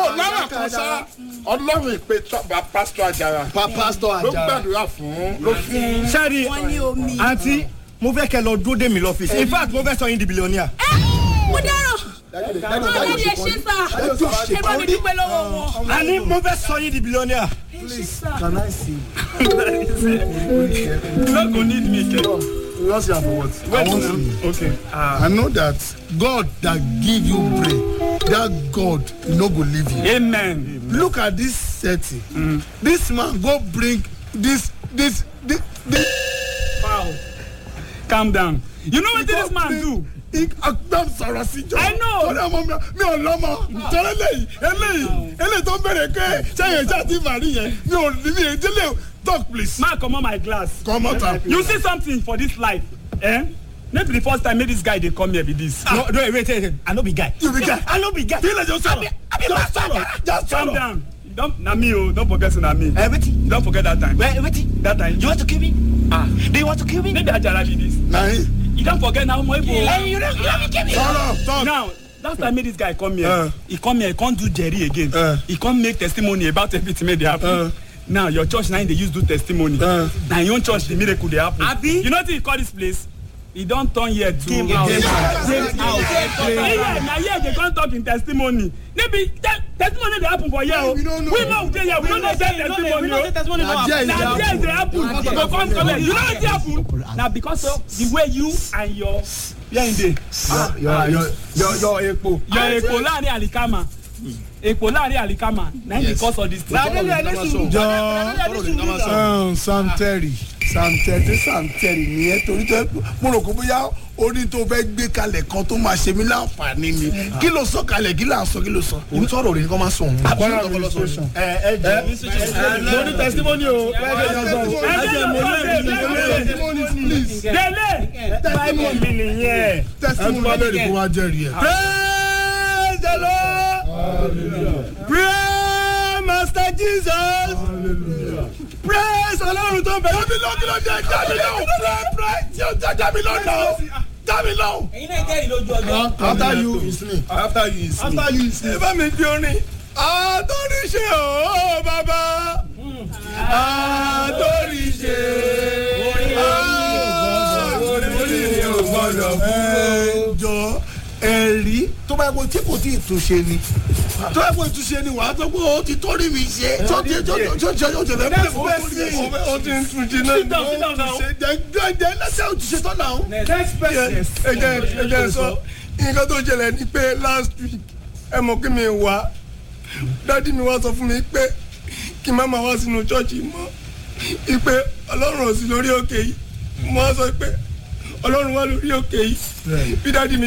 lọ́rọ̀ kan sá ọlọ́run ìpè tọ́ba pásítọ̀ àjàrà pa pastor ló ajara gbàdúrà fún ló fún. sẹ́ẹ̀rì wọ́n ní omi. àǹtí mo fẹ́ kẹ́ lọ dúró dé mi lọ́fíìsì in fact mo fẹ́ sọ yín di billionaire. mo dáràn ọlọ́run ẹ ṣe sá ẹ bá mi dúpẹ́ lọ́wọ́ wọn. àní mo fẹ́ sọ yín di billionaire. ẹ ṣe sá. can i see you no go need me again. you wan see am for what i wan see okay. i know that god that give you brain that god no go leave you amen. look at this setting mm. this man go bring this this this this. wow calm down. you know wetin this man do. agbam sọ̀rọ̀ sí jọ. I know. torí ọmọ mi mi ò lọ́mọ torí eléyìí eléyìí eléyìí tó ń bẹ̀rẹ̀ pé sẹ́yìn ẹja ti màrí yẹn mi ò ní mi ò délé talk please. ma comot my glass. comot am. you see something for this life eh? no be the first time make this guy dey come here be this. no no wait wait wait i no be guy. you be guy. i no be guy. kí lè jọ sọ̀rọ̀ jọ sọ̀rọ̀ jọ calm sọ̀rọ̀. down You don na me o don forget say na me. Eh, wetin? you don forget that time. Wait, wetin? that time. You want to kill me? ah Do you want to kill me? maybe ajara be this. na him. you don forget na omo ibo. Hey, you don't, you don't kill me. sọ̀rọ̀ talk. now last time make this guy come here Uh. he come here he come do jerry again Uh. he come make testimony about everything wey dey happen Uh. now your church na him dey use do testimony Uh. na him own church the miracle dey happen Abi? you know wetin he call this place he don turn here to Game house house. game house here na here dey come talk him testimony maybe te testimony dey happen for here o we no know. we no dey here we no dey get testimony o testimony na there e dey na there happen. dey happen you go come come here you know wetin happen na because of the way you and your where him dey. your your your your epo. yọ èpò láàrin àlìkámà èpò láàrin àlìkámà na him because of this thing. jọ um, sam terry sam terry sam terry nìyẹn torí tó mo rò kó bóyá orí tó fẹ́ gbé kalẹ̀ kan tó máa ṣe mí láǹfààní ni kí ló sọ kalẹ̀ kí là ń sọ kí ló sọ. òun sọ̀rọ̀ òrìn kọ́ máa sọ òun. Kwara administration. ẹ ẹ jẹ mo ní testimony o. délé báyìí mi nìyẹn. testimony bá bẹ̀rẹ̀ kó wá jẹ́rìí ẹ̀. praise the lord praise master jesus praise ọlọ́run tó bẹ̀rẹ̀. jábí lọ kí ló dé jábí lọ pray tí o jẹ jábí lọ nà jábí lọ. Ẹ̀yin náà jẹ́rìí lójú ọjọ́. after you is me after you is me. after you is me. ẹ bá mi di orin. àtọ́níṣe o bàbá àtọ́níṣe orí ò gbọdọ̀ fún jọ ẹ̀rí tó bá yẹ kó tí kò tí ì túnṣe ni tó bá yẹ kó túnṣe ni wàá tó pé o ti tó rí mi ṣe tó ti tó tó tó tó tó fẹ́ fún mi. o ti ń túnjí náà. sit down sit down now. jẹ jẹ lẹsẹ o ti ṣe tán náà. next person. ẹ jẹ ẹ jẹ sọ nǹkan tó ṣẹlẹ̀ ni pé last week ẹ mọ̀ kí mi wá dádì mi wá sọ fún mi pé kí n má máa wá sínú ṣọ́ọ̀ṣì mọ́ ipe ọlọ́run ò sí lórí òkè yìí mo wá sọ pé ọlọ́run wà lórí òkè yìí bí dádì mi